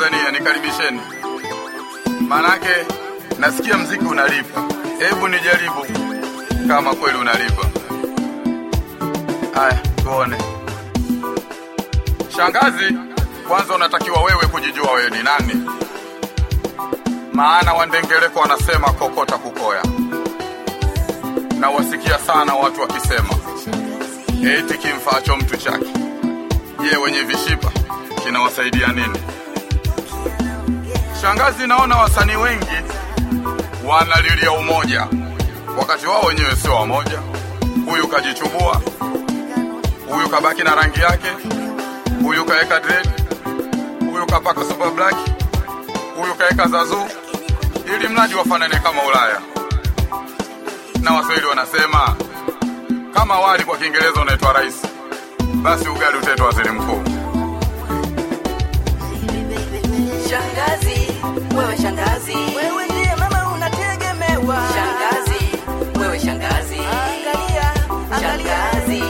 Tanzania, nikaribisheni. Manake nasikia mziki unalipa, hebu nijaribu kama kweli unalipa. Haya, tuone. Shangazi, kwanza unatakiwa wewe kujijua wewe ni nani, maana wandengereko wanasema kokota kukoya, na wasikia sana watu wakisema eti kimfaacho mtu chake. Je, wenye vishipa kinawasaidia nini? Shangazi, naona wasanii wengi wanalilia umoja, wakati wao wenyewe sio wamoja. Huyu kajichubua, huyu kabaki na rangi yake, huyu kaeka dread, huyu kapaka super black, huyu kaeka zazu, ili mradi wafanane kama Ulaya. Na Waswahili wanasema kama wali kwa Kiingereza unaitwa rais, basi ugali utaitwa waziri mkuu. Shangazi, wewe shangazi, Wewe ndiye mama unategemewa. shangazi, wewe shangazi, Angalia, angalia. shangazi,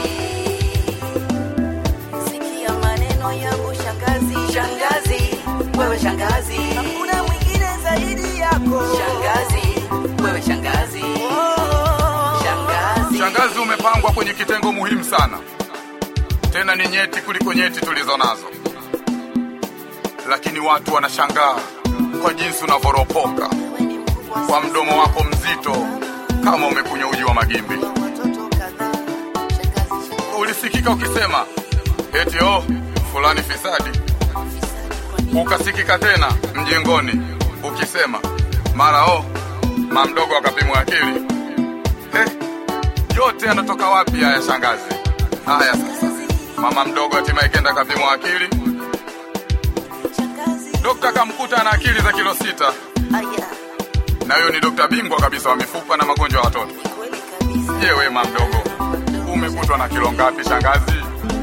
Sikia maneno yangu shangazi. shangazi, wewe shangazi, Hakuna mwingine zaidi yako. shangazi, wewe shangazi, Oh. shangazi, Shangazi, umepangwa kwenye kitengo muhimu sana, tena ni nyeti kuliko nyeti tulizo nazo, lakini watu wanashangaa kwa jinsi unavyoropoka Wewe ni mkubwa kwa mdomo wako mzito kama umekunywa uji wa magimbi. watoto kadhaa. Shangazi, shangazi, Ulisikika ukisema eti oh, fulani fisadi, fisadi kwa nini? ukasikika tena mjengoni ukisema mara oh, mamdogo akapimwa akili. Eh, yote yanatoka wapi haya shangazi? Haya sasa, mama mdogo hatimaye kenda kapimwa akili, Shangazi. dokta kamkuta ana akili za kilo sita, Aya, na huyo ni dokta bingwa kabisa wa mifupa na magonjwa ya watoto. ni kweli kabisa. Je, we mama mdogo, umekutwa na kilo ngapi shangazi?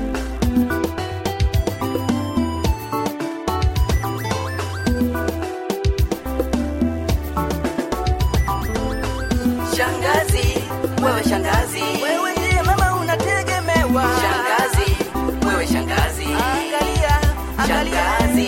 shangazi, wewe shangazi, Wewe ndiye mama unategemewa. shangazi, wewe shangazi, Angalia, angalia. shangazi,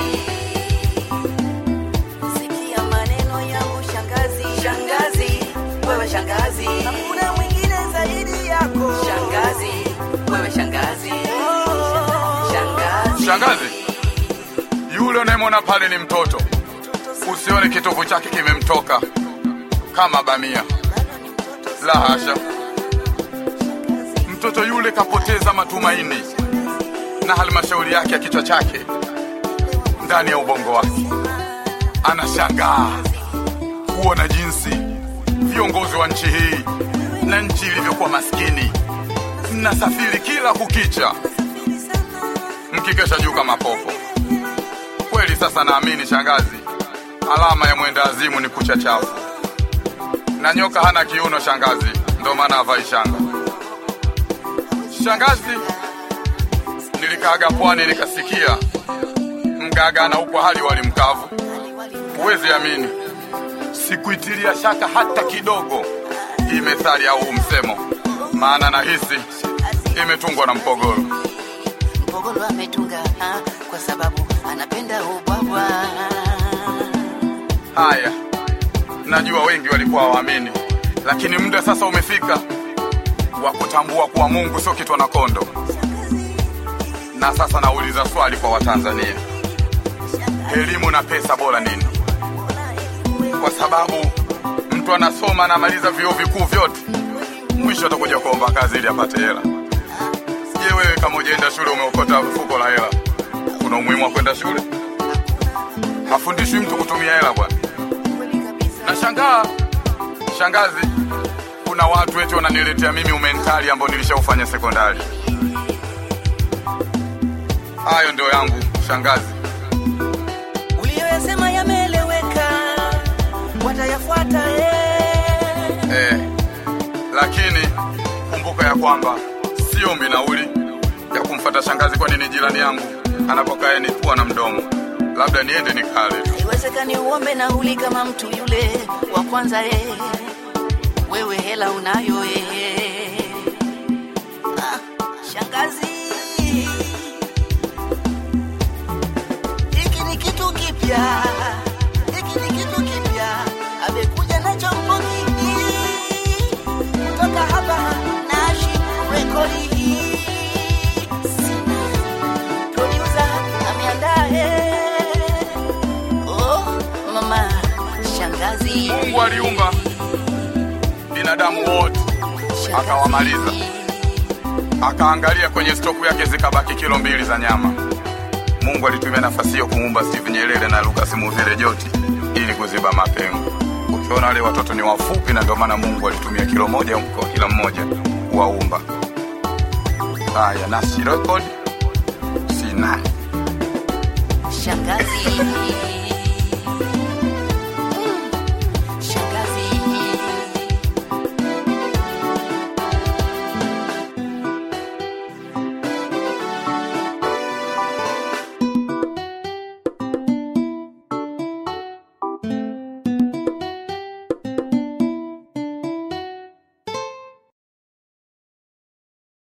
Sikia maneno yangu shangazi. shangazi, wewe shangazi, Hakuna mwingine zaidi yako. shangazi, wewe shangazi, Oh. shangazi, Shangazi, yule unayemwona pale ni mtoto, usione kitovu chake kimemtoka kama bamia. Bado ni mtoto La hasha, shangazi. mtoto yule kapoteza matumaini na halmashauri yake ya kichwa chake ndani ya ubongo wake. Anashangaa kuona jinsi viongozi wa nchi hii na nchi ilivyokuwa maskini, mnasafiri kila kukicha Safiri sana. mkikesha juu kama popo. Kweli sasa naamini shangazi, alama ya mwenda azimu ni kucha chafu, na nyoka hana kiuno shangazi, ndo maana havai shanga. Shangazi, nilikaaga pwani nikasikia mgaga anaupwa hali wali mkavu. Huwezi amini, sikuitilia shaka hata kidogo hii methali au huu msemo, maana nahisi imetungwa na Mpogoro. Mpogolo ametunga ah, kwa sababu anapenda ubwabwa. Haya, najua wengi walikuwa waamini, lakini muda sasa umefika wa kutambua kuwa Mungu sio kitu na kondo. Na sasa nauliza swali kwa Watanzania, elimu na pesa bora nini? Kwa sababu mtu anasoma anamaliza vyuo vikuu vyote, mwisho atakuja kuomba kazi ili apate hela. Je, wewe kama ujaenda shule umeokota fuko la hela, kuna umuhimu wa kwenda shule? Hafundishwi mtu kutumia hela bwana. Nashangaa shangazi, kuna watu eti wananiletea mimi umentali ambao nilishaufanya sekondari. Hayo ndio yangu shangazi. Uliyoyasema yameeleweka, watayafuata eh. Eh, lakini kumbuka ya kwamba siombi nauli ya kumfata shangazi, kwani ni jirani yangu, anapokaa ni pua na mdomo. Labda niende nikale tu. Haiwezekani uombe nauli kama mtu yule wa kwanza eh. Wewe hela unayo eh. Ah, shangazi, hiki ni kitu kipya Mungu aliumba binadamu wote akawamaliza, akaangalia kwenye stoku yake zikabaki kilo mbili za nyama. Mungu alitumia nafasi hiyo kumuumba Steve Nyerere na Lucas Muvile Joti ili kuziba mapengo. Ukiona wale watoto ni wafupi, na ndio maana Mungu alitumia kilo moja kwa kila mmoja kuwaumba. Haya, nasi record sina Shangazi